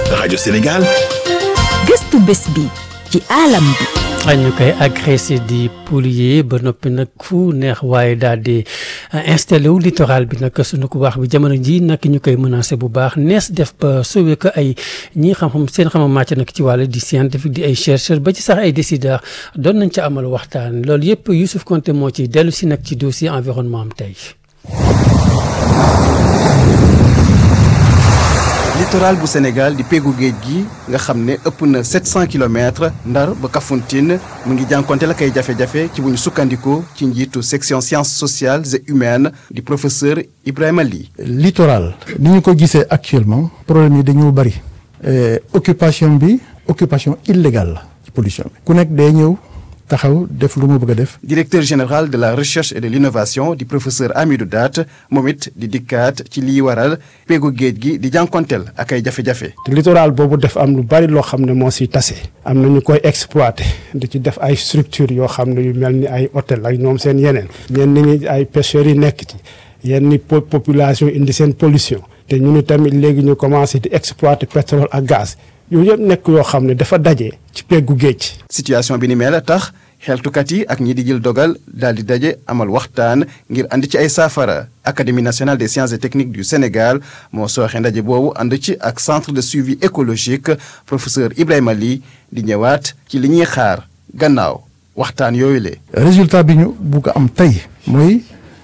rajo Sénégal. gëstu bés bi ci alam bi. ñu koy agressé di polluer ba noppi nag fu neex waaye daal di installé wu littoral bi nag sunu ko baax bi jamono ji nag ñu koy menacé bu baax nees def ba sauver ko ay ñi xam-xam seen xam-xam màcc nag ci wàll di scientifique di ay chercheurs ba ci sax ay décideurs doon nañ ca amal waxtaan loolu yëpp Youssouf Konté moo ci dellu si nag ci dossier environnement am tey. littoral bu Sénégal di peggu géej gi nga xam ne ëpp na 700 kilomètres ndar ba Kafountine mu ngi jànkonte la kay jafe-jafe ci bu ñu sukkandikoo ci njiitu section sciences sociales et humaines di professeur Ibrahima Ly. littoral ni ñu ko gisee actuellement problème yi dañoo bëri occupation bi occupation illégale la ci pollution bi ku nekk day ñëw taxaw def lu mu bëgg a def. directeur général de la recherche et de l'innovation di professeur Amidou Daat moom it di dikkaat ci liy waral peggu géej gi di jànkonteel ak ay jafe-jafe. te littoral boobu def am lu bari loo xam ne moo si tase. am na ñu koy exploité di ci def ay structures yoo xam ne yu mel ni ay hôtel ak ñoom seen yeneen. ñenn ñi ay pêcheurs yi nekk ci yenn population indi seen pollution. te ñu ni tamit léegi ñu commencé di exploiter pétrole ak gaz. yooyu yëpp nekk yoo xam ne dafa daje ci peggu géej. situation bi ni mel a tax xeltukat yi ak ñi di jël dogal daal di daje amal waxtaan ngir andi ci ay saafara académie nationale des sciences et techniques du Sénégal moo sooxe ndaje boobu ànd ci ak centre de suivi écologique professeur Ibrahima Ly di ñëwaat ci li ñuy xaar gannaaw waxtaan yooyu le résultat bi ñu bugg am tey mooy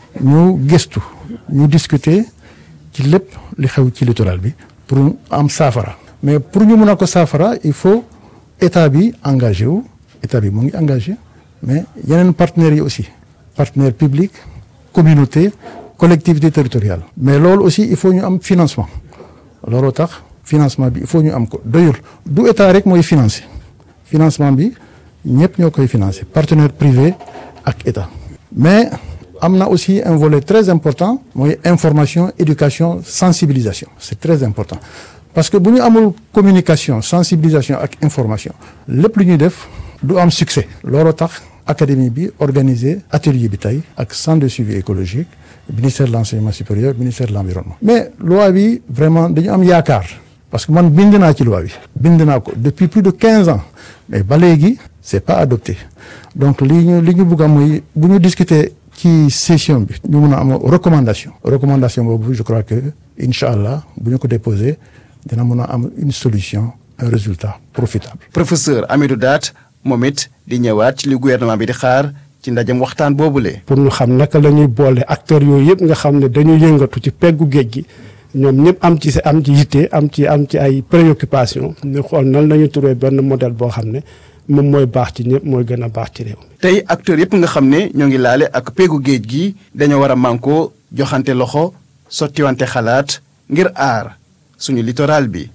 ñu gëstu ñu discuter ci lépp li xew ci littoral bi pour am saafara. mais pour ñu mën a ko saafara il faut état bi engagé wu état bi mu ngi engagé mais yeneen partenaires yi aussi partenaires publics communauté collectivité territoriale mais loolu aussi il faut ñu am financement looloo tax financement bi il faut ñu am ko doyul du état rek mooy financé financement bi ñëpp ñoo koy financé partenaire privé ak état mais am na aussi un volet très important mooy information éducation sensibilisation c'est très important parce que bu ñu amul communication sensibilisation ak information lépp lu ñuy def du am succès looloo tax académie bi organiser atelier bi tey ak centre de suivi écologique ministère de l'enseignement supérieur ministère de l'environnement mais loi bi vraiment dañu am yaakaar parce que man bind naa ci loi bi bind naa ko depuis plus de quinze ans mais ba léegi c'est pas adopté donc li ñu li ñu bëgg a mooy bu ñu discuter ci session bi ñu mun a am recommandation recommandation boobu je crois que incha allah bu ñu ko déposer dina mën a am une solution un résultat profitable. professeur Amidou Daat moom it di ñëwaat ci li gouvernement bi di xaar ci ndajem waxtaan boobule. pour ñu xam naka la ñuy boole acteurs yooyu yëpp nga xam ne dañu yëngatu ci peggu géej gi ñoom ñëpp am ci am ci yitte am ci am ci ay préoccupations ñu xool nan la ñuy trouver benn modèle boo xam ne moom mooy baax ci ñëpp mooy gën a baax ci réew. tey acteurs yëpp nga xam ne ñoo ngi laale ak peggu géej gi dañoo war a mànkoo joxante loxo sottiwante xalaat ngir aar. suñu littoral bi.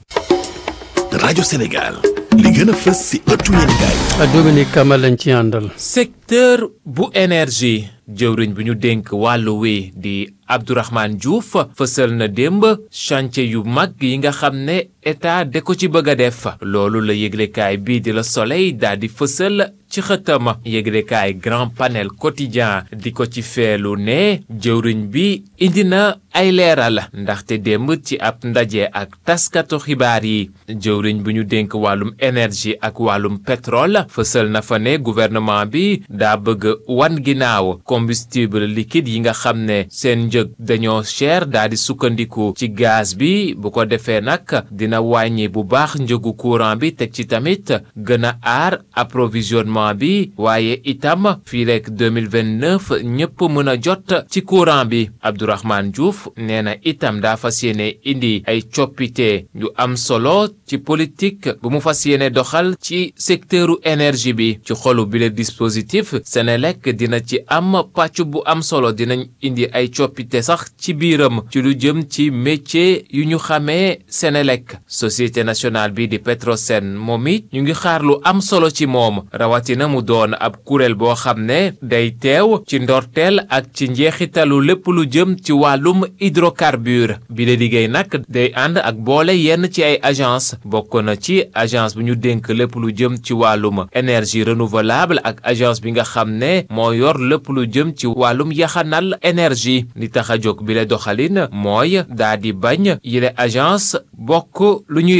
rajo Sénégal li gën a fës ci ëttu yéenekaay. Dominique Kama lañ ci àndal. secteur bu énergie jëwriñ bu ñu dénk wàllu wi di Abdourahmane Diouf fësal na démb chantier yu mag yi nga xam ne état de ko ci bëgg a def loolu la yëglekaay bii di la Soleil daal di fësal ci xëtama yëglekaay grand panel quotidien di ko ci feelu ne jëwriñ bi indi na ay leeral ndaxte démb ci ab ndaje ak taskatu xibaar yi jëwriñ bu ñu dénk wàllum énergie ak wàllum pétrole fësal na fa ne gouvernement bi daa bëgg wan ginnaaw combustible liquide yi nga xam ne seen njëg dañoo cher daa di sukkandiku ci gaz bi bu ko defee nag dina wàññi bu baax njëgu courant bi teg ci tamit gën a aar approvisionnement bi waaye itam fii rek 2029 ñëpp mën a jot ci courant bi Abdourahmane Diouf nee na itam daa fas yéene indi ay coppite yu am solo ci politique bu mu fas yéene doxal ci secteuru énergie bi ci xolu bi le dispositif Senelec dina ci am pàcc bu am solo dinañ indi ay coppite sax ci biiram ci lu jëm ci métier yu ñu xamee Senelec société nationale bi di Petrosen moom it ñu ngi xaar lu am solo ci moom rawatina mu doon ab kuréel boo xam ne day teew ci ndorteel ak ci njeexitalu lépp lu jëm ci wàllum hydrocarbure bi la liggéey nag day ànd ak boole yenn ci ay agence bokk na ci agence bu ñu dénk lépp lu jëm ci wàllum énergie renouvelable ak agence bi nga xam ne moo yor lépp lu jëm ci wàllum yaxanal énergie li tax a jóg bi la doxalin mooy daa di bañ yile agence bokk lu ñuy